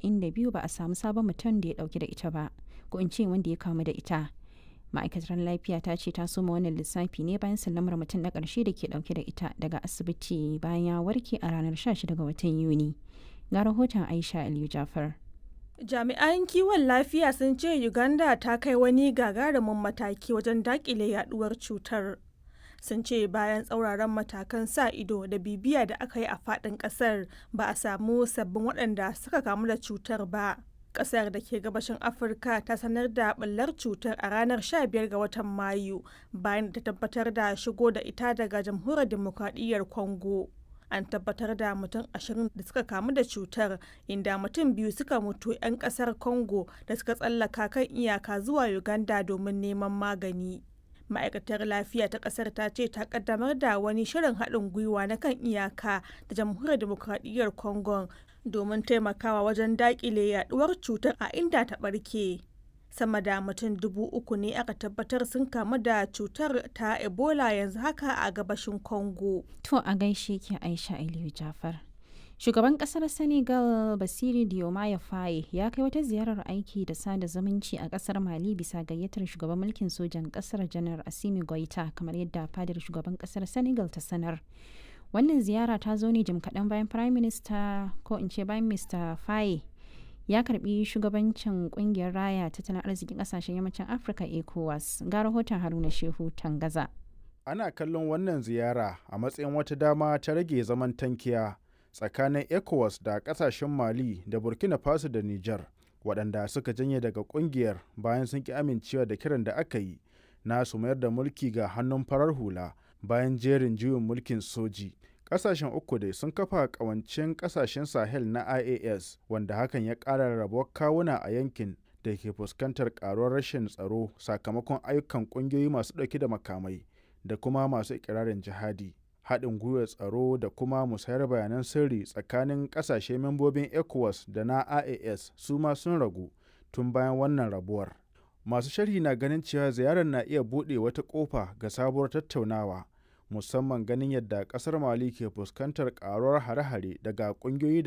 42 ba a samu sabon mutum da ya dauki da ita ba ko in ce wanda ya kamu da ita ma'aikatar lafiya ta ce ta soma wannan lissafi ne bayan sallamar mutum na ƙarshe da ke dauke da ita daga asibiti bayan ya warke a ranar 16 ga watan yuni ga rahoton aisha aliyu jafar jami'an kiwon lafiya sun ce uganda ta kai wani gagarumin mataki wajen dakile yaduwar cutar sun ce bayan tsauraran matakan sa ido da bibiya da aka yi a fadin kasar ba a samu sabbin waɗanda suka kamu da cutar ba kasar da ke gabashin afirka ta sanar da ɓullar cutar a ranar 15 ga watan mayu bayan da ta tabbatar da shigo da ita daga jamhuriyar demokradiyyar congo an tabbatar da mutum ashirin da suka kamu da cutar inda mutum biyu suka mutu 'yan kasar congo da suka tsallaka kan iyaka zuwa uganda domin neman magani ma'aikatar lafiya ta kasar ta ce ta kaddamar da wani shirin haɗin gwiwa na kan iyaka da jamhuriyar demokradiyyar congo domin taimakawa wajen daƙile yaduwar cutar a inda ta ɓarke sama da mutum dubu uku ne aka tabbatar sun kamu da cutar ta ebola yanzu haka a gabashin congo to a gaishe ki aisha aliyu jafar shugaban kasar senegal basiri diomaye faye ya kai wata ziyarar aiki da sada zumunci a kasar mali bisa gayyatar shugaban mulkin sojan kasar janar asimi goita kamar yadda fadar shugaban kasar senegal ta sanar wannan ziyara ta zo ne jim kaɗan bayan prime minister ko in ce bayan mr faye ya karbi shugabancin kungiyar raya tattalin arzikin kasashen yammacin afirka ecowas ga rahoton haruna shehu tangaza ana kallon wannan ziyara a matsayin wata dama ta rage zaman tankiya tsakanin ecowas da kasashen mali da burkina faso da niger waɗanda suka janye daga kungiyar bayan sun ki amincewa da kiran da aka yi na su mayar da mulki ga hannun farar hula bayan jerin juyin mulkin soji kasashen uku dai sun kafa kawancin kasashen sahel na ias wanda hakan ya ƙara rabuwar kawuna a yankin da ke fuskantar karuwar rashin tsaro sakamakon ayyukan ƙungiyoyi masu ɗauke da makamai da kuma masu ikirarin jihadi haɗin gwiwar tsaro da kuma musayar bayanan sirri tsakanin ƙasashe membobin ecowas da na ias su ma sun ragu tun bayan wannan rabuwar masu sharhi na ganin cewa ziyarar na iya buɗe wata ƙofa ga sabuwar tattaunawa musamman ganin yadda kasar mali ke fuskantar karuwar hare-hare daga kungiyoyi